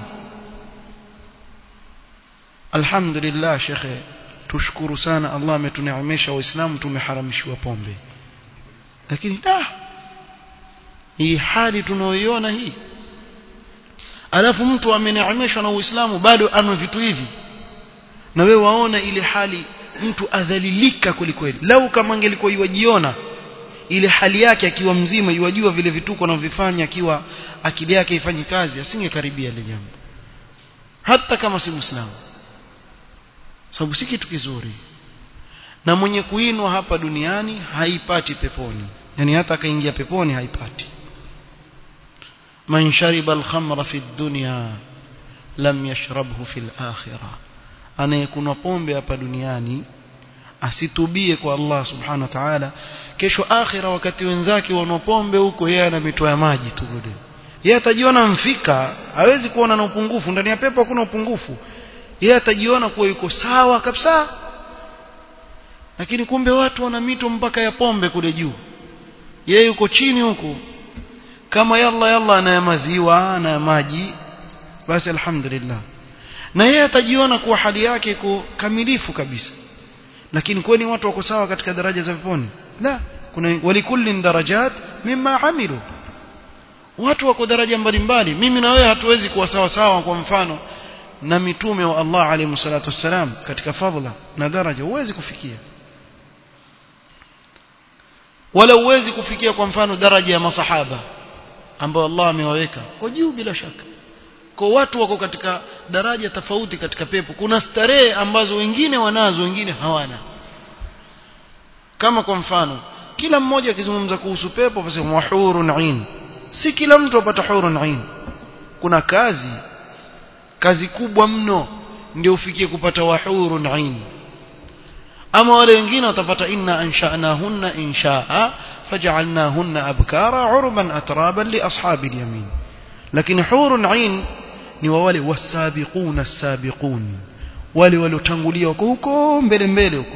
alhamdulillah shekhe tushukuru sana Allah ametuneemesha waislamu tumeharamishwa pombe lakini da hii hali tunaoiona hii alafu mtu ameneemeshwa na uislamu bado anwe vitu hivi na wewe waona ile hali mtu adhalilika kwelikweli lau kama angelikuwa yuwajiona ile hali yake akiwa mzima yuwajua vile vituko anavyofanya akiwa akili yake ifanye kazi asingekaribia ile jambo hata kama si muislamu sababu si kitu kizuri na mwenye kuinwa hapa duniani haipati peponi yani hata akaingia peponi haipati man shariba al-khamra fi dunya lam yashrabhu fi al-akhirah anayekunywa pombe hapa duniani asitubie kwa Allah subhanahu wa ta'ala kesho akhira wakati wenzake wanwa pombe huko yeye ana mito ya maji tu kule yeye atajiona mfika hawezi kuona na upungufu ndani ya pepo hakuna upungufu yeye atajiona kuwa yuko sawa kabisa lakini kumbe watu wana mito mpaka ya pombe kule juu yeye yuko chini huko kama yalla yalla ana maziwa na maji basi alhamdulillah na yeye atajiona kuwa hali yake iko kamilifu kabisa lakini kwani watu wako sawa katika daraja za peponi la kuna walikullin darajat mimma amilu watu wako daraja mbalimbali mimi na wewe hatuwezi kuwa sawa sawa kwa mfano na mitume wa Allah alayhi salatu wassalam katika fadhila na daraja huwezi kufikia wala huwezi kufikia kwa mfano daraja ya masahaba ambao Allah amewaweka kwa juu bila shaka kwa watu wako katika daraja tofauti katika pepo kuna starehe ambazo wengine wanazo wengine hawana kama kwa mfano kila mmoja akizungumza kuhusu pepo basi wahurun ain si kila mtu apata hurun ain kuna kazi kazi kubwa mno ndio ufikie kupata wahurun ain ama wale wengine watapata inna ansha'nahunna insha'a faj'alnahunna abkara urban atraban li ashabi al-yamin lakini hurun ain ni wa wale wasabiquna sabiqun wale waliotangulia huko huko mbele mbele huko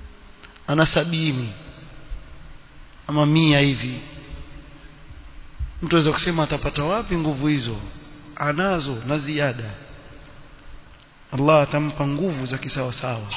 ana sabini ama mia hivi mtu aweza kusema atapata wapi nguvu hizo anazo na ziada Allah atampa nguvu za kisawa sawa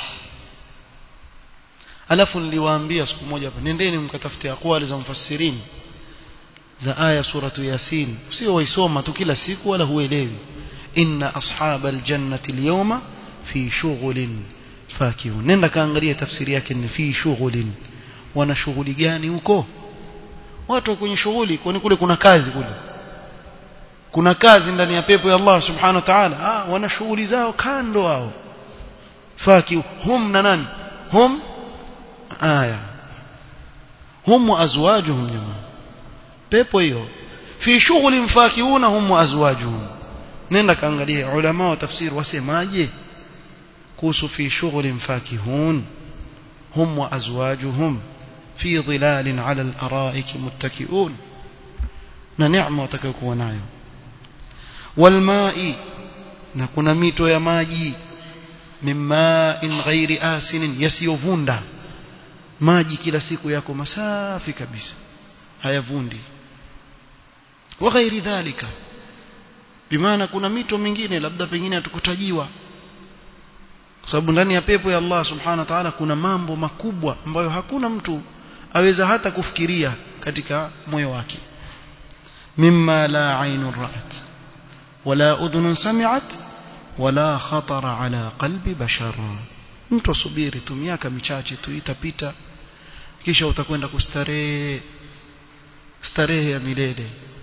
alafu niliwaambia siku moja hapa nendeni mkatafute aqwali za mufassirini za aya suratu yasin sio waisoma tu kila siku wala huelewi inna ashabal jannati alyawma fi shughulin fakihun nenda kaangalia tafsiri yake ni fi shughulin wana shughuli gani huko watu kwenye shughuli kwani kule kuna kazi kule kuna kazi ndani ya pepo ya Allah subhanahu wa ta'ala ah wana shughuli zao kando hao faki hum na nani hum aya hum wa azwajuhum jamaa pepo hiyo fi shughuli mfakiuna hum wa azwajuhum nenda kaangalia ulama wa tafsiri wasemaje kuhusu fi shughuli mfakihun hum wa azwajuhum fi dhilalin ala al-ara'ik muttaki'un na neema watakayokuwa nayo walma'i na kuna mito ya maji mimma'in ghairi asinin yasiyovunda maji kila siku yako masafi kabisa hayavundi wa ghairi dhalika bimaana kuna mito mingine labda pengine hatukutajiwa kwa sababu ndani ya pepo ya Allah subhanahu wa ta'ala kuna mambo makubwa ambayo hakuna mtu aweza hata kufikiria katika moyo wake mimma la aynun ra'at wala udhunun sami'at wala khatara ala qalbi bashar mtu asubiri tu miaka michache tu itapita kisha utakwenda kustarehe starehe ya milele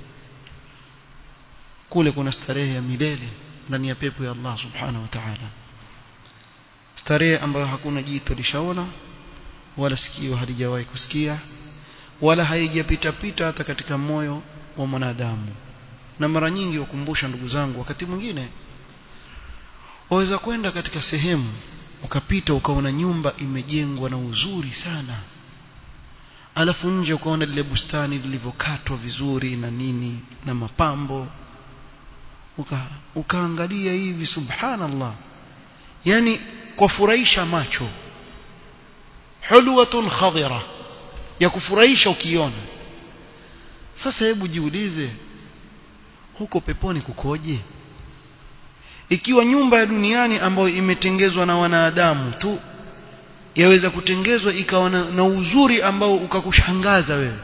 kule kuna starehe ya milele ndani ya pepo ya Allah subhanahu wa ta'ala starehe ambayo hakuna jito lishaona wala sikio halijawahi kusikia wala haijapita pita hata katika moyo wa mwanadamu na mara nyingi wakumbusha ndugu zangu wakati mwingine waweza kwenda katika sehemu ukapita ukaona nyumba imejengwa na uzuri sana alafu nje ukaona lile bustani lilivyokatwa vizuri na nini na mapambo uka, ukaangalia hivi subhanallah yani kwa furahisha macho hulwatun khadira ya kufurahisha ukiona sasa hebu jiulize huko peponi kukoje ikiwa nyumba ya duniani ambayo imetengezwa na wanadamu tu yaweza kutengezwa ikawa na, na uzuri ambao ukakushangaza wewe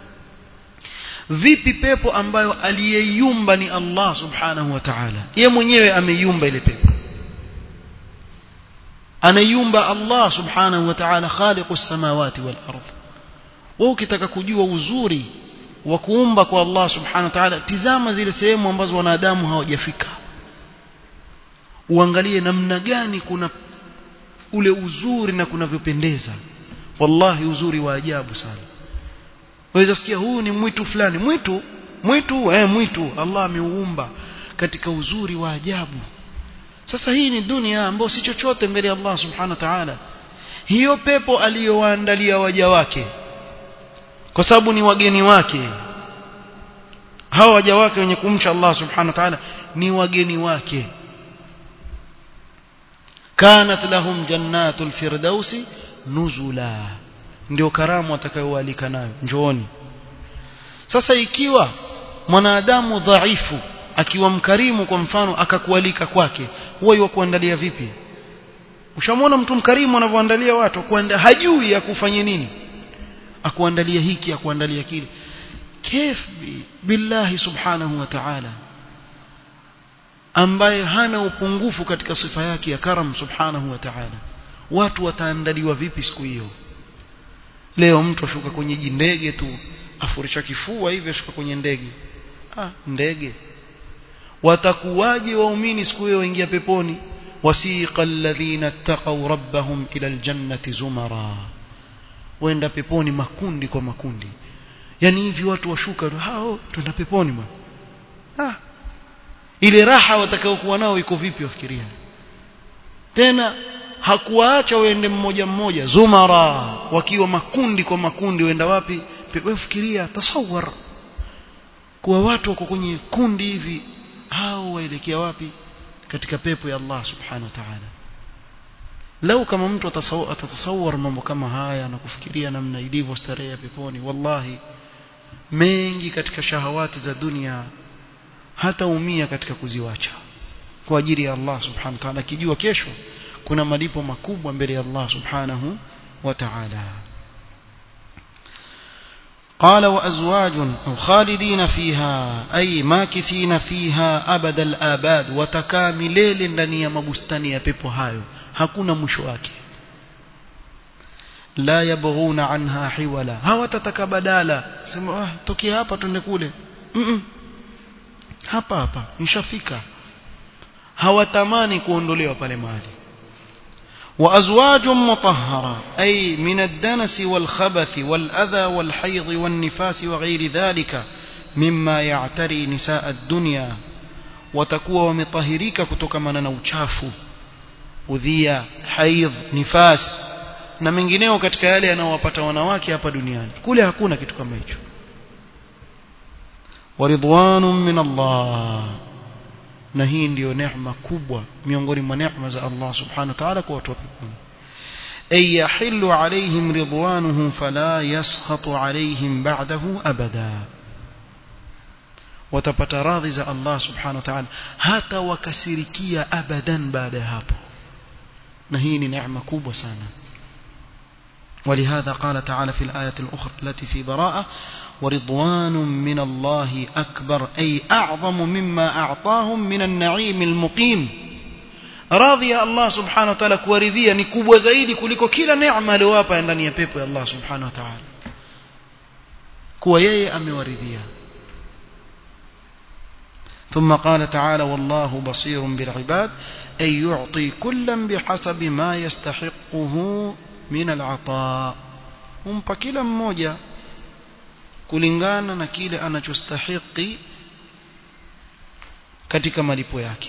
vipi pepo ambayo aliyeiumba ni Allah subhanahu wa ta'ala ye mwenyewe ameiumba ile pepo anaiumba Allah subhanahu wa ta'ala khaliqus samawati wal ardh wewe ukitaka kujua uzuri wa kuumba kwa Allah subhanahu wa ta'ala tizama zile sehemu ambazo wanadamu hawajafika uangalie namna gani kuna ule uzuri na kunavyopendeza wallahi uzuri wa ajabu sana waweza sikia huu ni mwitu fulani mwitu mwitu eh mwitu Allah ameuumba katika uzuri wa ajabu sasa hii ni dunia ambayo si chochote mbele ya Allah subhanahu wa ta'ala hiyo pepo aliyowaandalia waja wake kwa sababu ni wageni wake hawa waja wake wenye kumcha Allah subhanahu wa ta'ala ni wageni wake kanat lahum jannatul firdausi nuzula ndio karamu atakayoalika nayo njooni sasa ikiwa mwanadamu dhaifu akiwa mkarimu kwa mfano akakualika kwake huwa yukuandalia vipi ushamwona mtu mkarimu anavyoandalia watu kuanda hajui akufanye nini akuandalia hiki akuandalia kile kif billahi subhanahu wa ta'ala ambaye hana upungufu katika sifa yake ya karam subhanahu wa ta'ala watu wataandaliwa vipi siku hiyo leo mtu ashuka kwenye jindege tu afurisha kifua hivi ashuka kwenye ndege ah ndege watakuwaje waumini siku hiyo waingia peponi wasiqa alladhina ittaqaw rabbahum ila aljannati zumara wenda peponi makundi kwa makundi yani hivi watu washuka hao twenda peponi bwana ah ile raha watakayokuwa nao iko vipi wafikiria tena hakuwaacha waende mmoja mmoja zumara wakiwa makundi kwa makundi waenda wapi wewe fikiria tasawwar kuwa watu wako kwenye kundi hivi hao waelekea wapi katika pepo ya Allah subhanahu wa ta'ala lau kama mtu atatasawwar mambo kama haya na kufikiria namna ilivyo starehe ya peponi wallahi mengi katika shahawati za dunia hataumia katika kuziwacha kwa ajili ya Allah subhanahu wa ta'ala akijua kesho kuna malipo makubwa mbele ya Allah subhanahu wa ta'ala قال وأزواج أو خالدين فيها أي ماكثين فيها أبد الآباد وتكاملين ndani ya mabustani ya pepo hayo hakuna mwisho wake la yabghuna anha hiwala hawatataka badala sema ah tokea hapa twende kule mm -mm. hapa hapa nishafika hawatamani kuondolewa pale mahali وأزواج مطهرة أي من الدنس والخبث والأذى والحيض والنفاس وغير ذلك مما يعتري نساء الدنيا وتكوى ومطهريك كتكمنا نوشاف udhia haidh nifas na mengineo katika yale yanayowapata wanawake hapa duniani kule hakuna kitu kama hicho waridwanun min Allah na hii ndiyo neema kubwa miongoni mwa neema za Allah subhanahu wa ta'ala kwa watu wa peponi ay yahillu alayhim ridwanuhu fala yaskhatu alayhim ba'dahu abada watapata radhi za Allah subhanahu wa ta'ala hata wakasirikia abadan baada ya hapo na hii ni neema kubwa sana ولهذا قال تعالى في الآية الأخرى التي في براءة ورضوان من الله أكبر أي أعظم مما أعطاهم من النعيم المقيم راضي الله سبحانه وتعالى كورذيا نكوب زايدي كلكو كلا نعمة لوابا عندنا يبيبو الله سبحانه وتعالى كويي أمي ورذيا ثم قال تعالى والله بصير بالعباد أي يعطي كلا بحسب ما يستحقه من العطاء humpa kila mmoja kulingana na kile anachostahiki katika malipo yake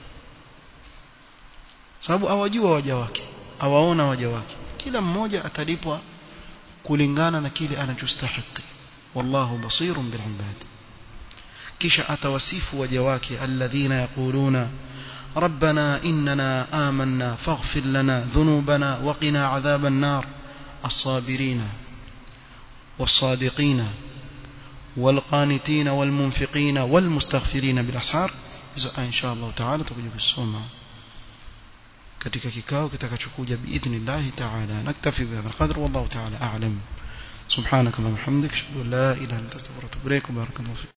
sababu awajua waja wake awaona waja wake kila mmoja atalipwa kulingana na kile anachostahiki wallahu basirun bil ibad kisha atawasifu waja wake alladhina yaquluna ربنا إننا آمنا فاغفر لنا ذنوبنا وقنا عذاب النار الصابرين والصادقين والقانتين والمنفقين والمستغفرين بالأسحار إن شاء الله تعالى تقول بالسومة katika kikao kitakachokuja biidhnillahi taala naktafi bihadha alqadr wallahu taala a'lam subhanaka wa bihamdika ashhadu an la ilaha illa anta astaghfiruka wa atubu ilaik barakallahu